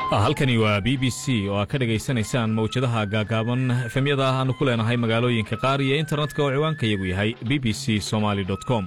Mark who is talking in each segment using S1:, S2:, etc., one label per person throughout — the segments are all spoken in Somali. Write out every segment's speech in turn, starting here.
S1: halkani waa b b c oo aad ka dhegaysanaysaan mawjadaha gaagaaban efemyada aanu ku leenahay magaalooyinka qaar iyo internetka oo ciwaanka iyagu yahay b b c somaly com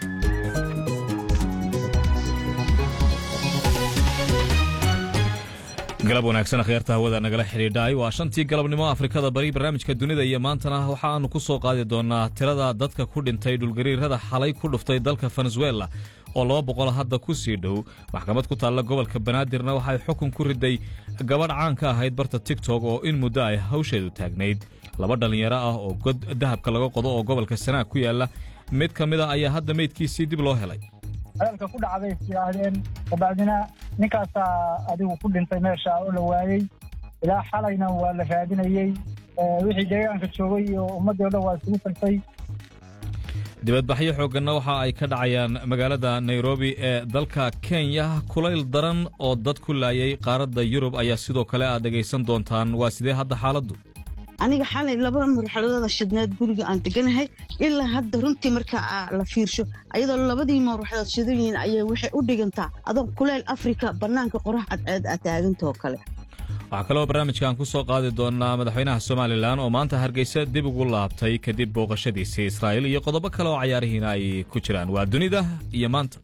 S1: galab wanaagsan akhyaarta hawada nagala xidhiidhaay waa shantii galabnimo afrikada bari barnaamijka dunida iyo maantana waxa aanu ku soo qaadi doonaa tirada dadka ku dhintay dhulgariirada xalay ku dhuftay dalka venezuela oo laba boqol hadda ku sii dhow maxkamad ku taalla gobolka banaadirna waxay xukun ku riday gabadh caan ka ahayd barta tigtok oo in muddo ay hawsheedu taagnayd laba dhallinyaro ah oo god dahabka laga qodo oo gobolka sanaag ku yaalla mid ka mid a ayaa hadda meydkiisii dib loo helay
S2: hadalka ku dhacday is yidhaahdeen kabacdina ninkaasaa adigu ku dhintay meesha oo la waayey ilaa xalayna waa la raadinayey wixii deegaanka joogay iyo ummaddii o dhan waa isugu tagtay
S1: dibadbaxyo xoogganna waxa ay ka dhacayaan magaalada nairobi ee dalka kenya kulayl daran oo dad ku laayay qaaradda yurub ayaa sidoo kale aad dhegaysan doontaan waa sidee hadda xaaladdu
S3: aniga xalay laba marxaladooda shidneed guriga aan deganahay ilaa hadda runtii marka la fiirsho ayadoo labadii mawraxdood shidan yihiin ayay waxay u dhigantaa adoo kuleyl afrika bannaanka qorax cadceed a taagantoo kale
S1: waxaa kaloo barnaamijkan ku soo qaadi doonaa madaxweynaha somalilan oo maanta hargeysa dib ugu laabtay kadib booqashadiisii israa'iil iyo qodobo kale oo cayaarihiina ay ku jiraan waa dunida iyo maanta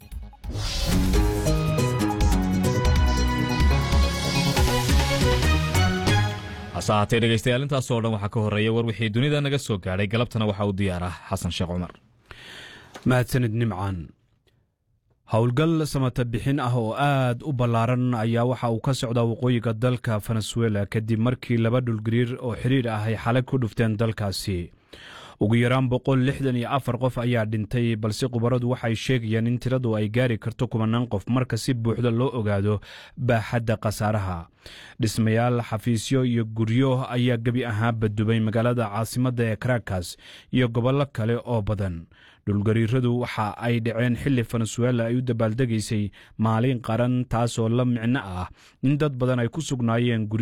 S1: hase ahaatee dhegaystayaal intaasoo dhan waxaa ka horreeya war wixii dunida naga soo gaadhay galabtana waxaa u diyaar ah xasan sheekh cumar
S4: mahadsanid nimcaan howlgal samata bixin ah oo aad u ballaaran ayaa waxa uu ka socdaa waqooyiga dalka venezuela kadib markii laba dhulgariir oo xidhiir ah ay xalay ku dhufteen dalkaasi ugu yaraan boqol lixdan iyo afar qof ayaa dhintay balse khubaradu waxay sheegayaan in tiradu ay gaari karto kumanaan qof marka si buuxda loo ogaado baaxadda khasaaraha dhismayaal xafiisyo iyo guryo ayaa gebi ahaanba dubay magaalada caasimadda ee karakas iyo gobollo kale oo badan dhulgariiradu waxa ay dhaceen xilli venezuela ay u dabaaldegaysay maalin qaran taasoo la micno ah in dad badan ay ku sugnaayeen